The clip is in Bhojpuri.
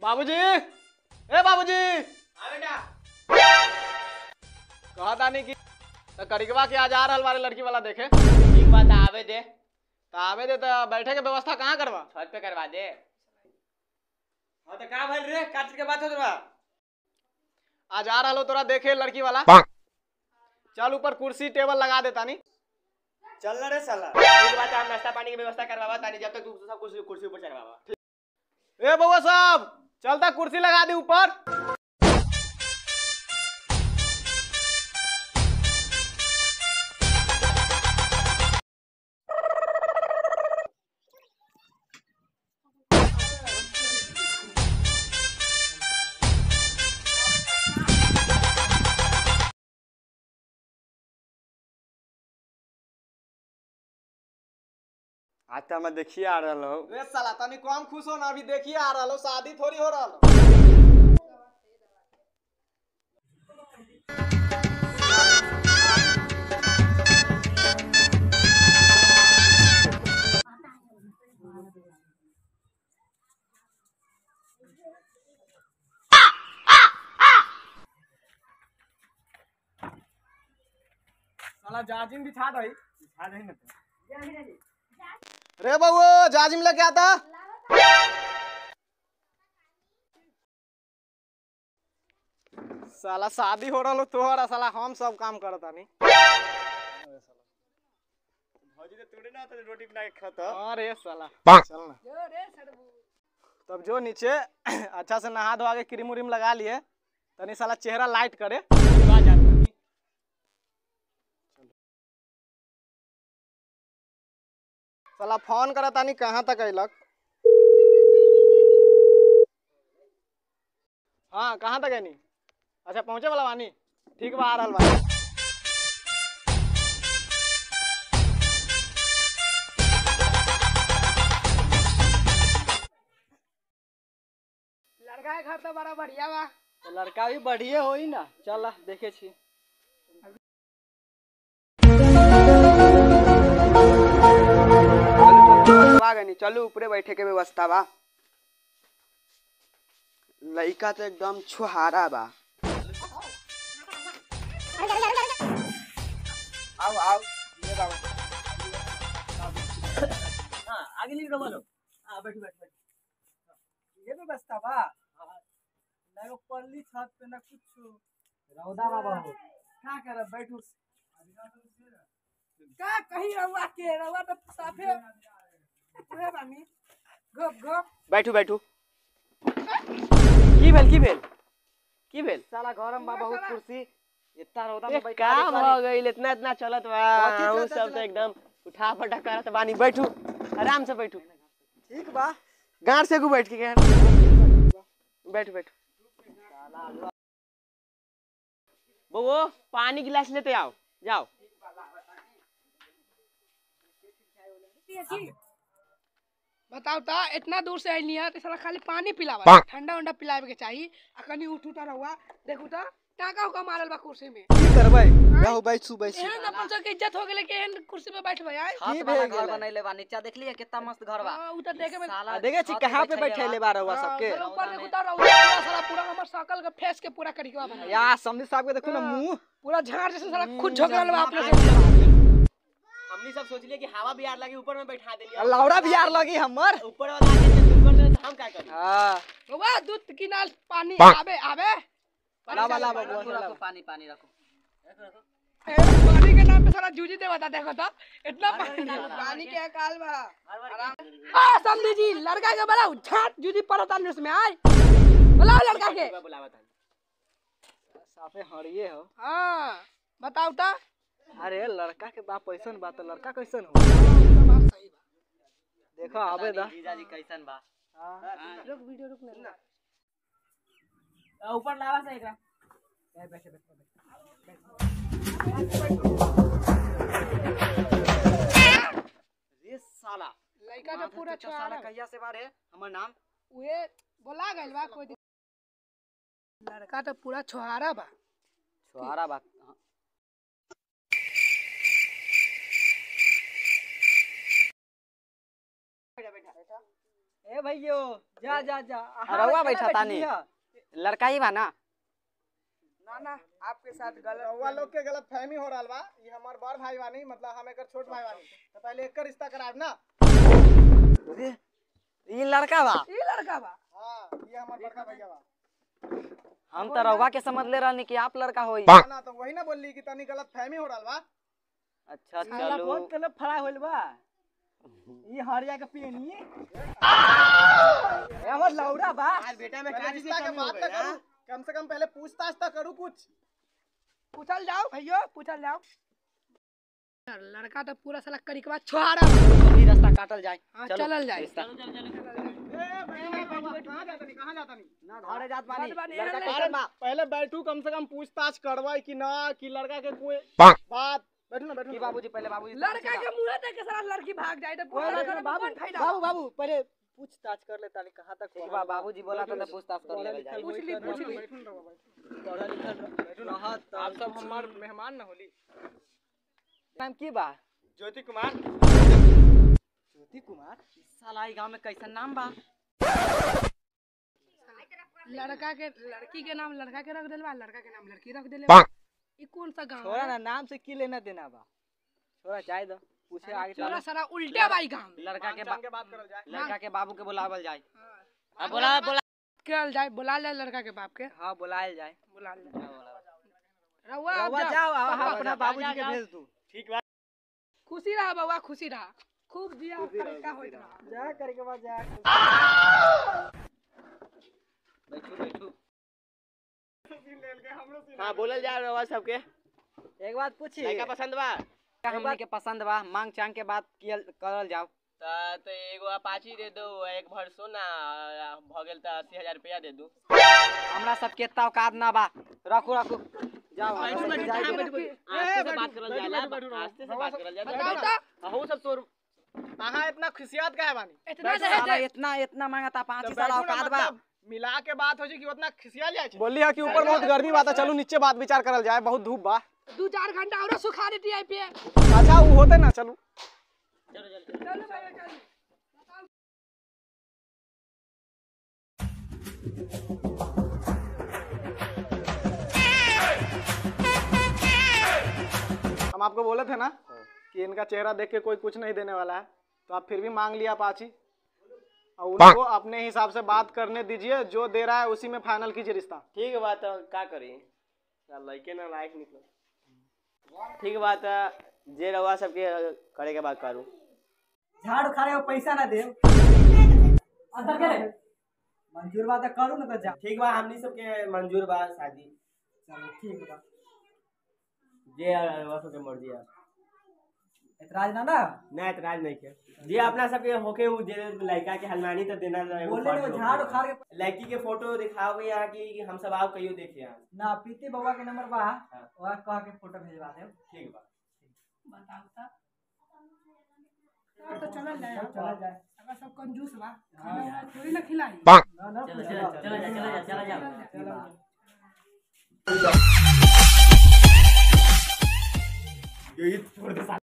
बाबूजी ए बाबूजी हाँ बेटा कहा तानी कि तो करिकवा के आज आ रहल बारे लड़की वाला देखे ठीक बात है, आवे दे तो आवे दे तो बैठे के व्यवस्था कहाँ करवा छत पे करवा दे हाँ तो कहाँ भइल रे काट के बात हो बा आज आ रहलो तोरा देखे लड़की वाला चल ऊपर कुर्सी टेबल लगा दे तानी चल ना रे साला ठीक बात है, हम नाश्ता पानी की व्यवस्था करवावा तानी जब तक तू सब कुर्सी कुर्सी ऊपर चढ़वावा ए बउआ साहब चलता कुर्सी लगा दी ऊपर आज तो मैं देखिए आ रहा हूँ रे साला तनी कम खुश हो ना अभी देखिए आ रहलो शादी थोड़ी हो रहलो साला जाजिम बिछा दई बिछा नहीं ना रे बउओ जाजिम लेके आता साला शादी हो रहलो तोहरा साला हम सब काम करत तानी भौजी तो तोड़े ना तो रोटी बना के खाता अरे साला चल ना तब जो नीचे अच्छा से नहा धोआ के क्रीम उरीम लगा लिए तनी साला चेहरा लाइट करे आ जा तनी। साला फोन करा तानी कहाँ तक अइलक हाँ कहाँ तक आनी अच्छा पहुँचे वाला बानी ठीक बा आ रहल बा लड़का के घर तो बड़ा बढ़िया बा लड़का भी बढ़िए होई ना चल देखे छी गनी चलो ऊपरे बैठे के व्यवस्था बा लइका तो एकदम छुहारा बा आओ आओ ये बाबा हाँ आगे लीजिए बोलो हाँ बैठो बैठो बैठो ये व्यवस्था बा ना एगो पल्ली छत पे ना कुछ रौदा बाबा हो का करब बैठू का कहीं रहुआ के रहुआ तो साफे ओए बानी गप गप बैठो बैठो की भेल की भेल की भेल साला गरम बा बहुत कुर्सी इतना रौदा में एक बैठा काम हो गई इतना इतना चलत बा कथी हम चलत सब तो चलत? एकदम उठा पटा करत बानी बैठू आराम से बैठू ठीक बा गांड से गु बैठ के गया बैठो बैठो वो पानी गिलास लेते आओ जाओ बताओ ता इतना दूर से आइली है तो साला खाली पानी पिलावा ठंडा उंडा पिलावे के चाहिए आ कनी उठ उठा रहुआ देखू ता टाका उका मारल बा कुर्सी में की करबै जाओ बैठू बैठू एहन अपन सब के इज्जत हो गेले कि एहन कुर्सी पे बैठ भाई आय की भेल घर बनैले बा नीचा देखलिए कितना मस्त घर बा हां उ तो देखे में साला देखे छी छत कहाँ पे बैठैले बैठैले बा। बा रउआ सबके साला ऊपर देखू ता रहुआ पूरा साला पूरा हमर सकल के फेस के पूरा करिकवा बना या समझी साहब के देखो ना मुंह पूरा झाड़ जैसे साला खुद झोकरल बा अपने से हमनी सब सोचलिए कि हवा भी यार लगी ऊपर में बैठा देलिए आ लौड़ा भी यार लगी हमर ऊपर वाला आके जब ऊपर से हम क्या करें हां रहुआ दूध किनाल पानी आवे आवे लावा लावा रखो बुआ रखो पानी पानी रखो ए, पानी के नाम पे साला जूझी दे बता देखो तो इतना पानी पानी के अकाल बा आ समझी जी लड़का के बुलाओ झाट जूझी पड़ता नहीं उसमें आए बुलाओ लड़का के बुलावा था साफे हरिये हो हाँ बताओ ता अरे लड़का के बाप कैसन बा तो लड़का कैसन हो देखो आवे दा जीजा जी कैसन बा हाँ। रुक वीडियो रुक ना ऊपर लावा से एकरा रे साला लड़का तो पूरा तो साला छोड़ा कहिया से बारे हमर नाम उहे बोला गइल बा कोई दिक्कत- लड़का तो पूरा छोहारा बा छोहारा बात ए भैयो जा जा जा रउआ बैठा तानी लड़का ही बा ना ना ना आपके साथ गलत रउआ लोग के गलत फहमी हो रहा बा ये हमार बड़ भाई बानी मतलब हम एकर छोट भाई बानी तो पहले एकर रिश्ता कराएब ना ये लड़का बा ई लड़का बा हाँ ये हमार बड़का भैया बा हम तो रउआ के समझ ले रहनी कि आप लड़का होई ना ना तो वही ना बोलली कि तनी गलत फहमी हो रहा बा अच्छा साला चलो बहुत कलर फड़ा होइल बा ई हरिया के पियनी हमर लौड़ा बा आज बेटा में पहले काज रिश्ता के बात तो करूं कम से कम पहले पूछताछ तो करूं कुछ पूछल जाओ भैयो पूछल जाओ लड़का तो पूरा साला करिकवा छोहारा बा। अभी रास्ता काटल जाए हाँ, चलो चलल जाए रिश्ता। ए भैया बाबा कहां जाता नहीं कहां जाता नहीं ना घरे जात बानी जात बानी, लड़का अरे के अरे पहले बैठू कम से कम पूछताछ करवाई कि ना कि लड़का के कोई बात बैठू ना बैठू की ना बाबूजी पहले बाबूजी लड़का के मुंह देख के साला लड़की भाग जाए तो पूरा लड़का में कौन फायदा बाबू बाबू पहले पूछताछ कर ले ताली कहां तक ठीक बा बाबूजी बोला था तो पूछताछ कर लेवल जाए पूछ ली पूछ ली बैठू ना रउआ, बैठू। पढ़ा लिखल बैठू ना आप सब हमार मेहमान ना होली नाम की बा ज्योति कुमार ज्योति कुमार इस साला ई गांव में कैसन नाम बा लड़का के लड़की के नाम लड़का के रख देले बा लड़का के नाम लड़की रख देले बा ई कौन सा गांव छोरा है ना नाम से की लेना देना बा छोरा जाए दो पूछे आगे चोरा चलो सारा उल्टा बाई गांव में लड़का के बा- के बात करल जाए लड़का के बाबू के बुलावल जाए हाँ। बोला बोला करल जाए बुला ले लड़का के बाप के हां बुलाएल जाए बुला ले रउआ अब रउआ जाओ जाओ आ, पापा, अपना बाबूजी के भेज दू ठीक बा खुशी रहा बउआ खुशी रहा खूब जिया का होइत रहा जा करके बाद जा बैठू बैठू हां बोलल जा रहा सबके एक बात पूछी लड़का पसंद बा हमनी के पसंद बा मांग चांग के बात कियल करल जाओ त तो एगो अपाची दे दो एक भर सोना भ गेल त अस्सी हजार रुपया दे दू हमरा सब के इतना औकात ना बा रखू रखू जाओ बैठू, हमरा बैठू, सबके जाए कहाँ दे। बैठू? आस्ते से बात करल बैठू, जाला बैठू, बैठू, आस्ते से बात करल बताओ जाला तो अहू सब तोर कहाँ इतना खुशियात का है बानी इतना साला दहेज इतना इतना मांगा था पाँच तो ही साला बैठू ना, औकात बा मतलब मिला के बात हो जी कि उतना खिसिया जाए बोली है कि ऊपर बहुत गर्मी बात है चलो नीचे बात विचार करल जाए बहुत धूप बा दू चार घंटा और सुखा देती आई पे अच्छा वो होते ना चलो चलो भाई चलो हम आपको बोले थे ना कि इनका चेहरा देख के कोई कुछ नहीं देने वाला है तो आप फिर भी मांग लिया पाची और उनको अपने हिसाब से बात करने दीजिए जो दे रहा है उसी में फाइनल कीजिए रिश्ता ठीक बा त का करी साला लइके ना लायक निकल ठीक बा त जे रवा सबके करे के बात करू झाड़ उखाड़े पैसा ना दे अंदर करे मंजूर बा त करू ना तो जा ठीक बा हमनी सबके मंजूर बा शादी चलो ठीक बा जे रवा सबके मर्जी है एतराज ना ना ना एतराज नहीं के जे अपना सबके होके उ जे लड़का के हलमानी तो देना रहे बोले ना झाड़ उखाड़ के लड़की के फोटो दिखाओ यहाँ की कि हम सब आओ कहियो देखे यहाँ ना पीते बउआ के नंबर बा हाँ। वहाँ कह के फोटो भेजवा दे ठीक बा बताओ तो तो चलल जाए चला जाए अगर सब कंजूस बा खाना वाना थोड़ी ना खिलाई ना ना चलो चलो जा चलो जा चलो जा चलो यही छोड़ दे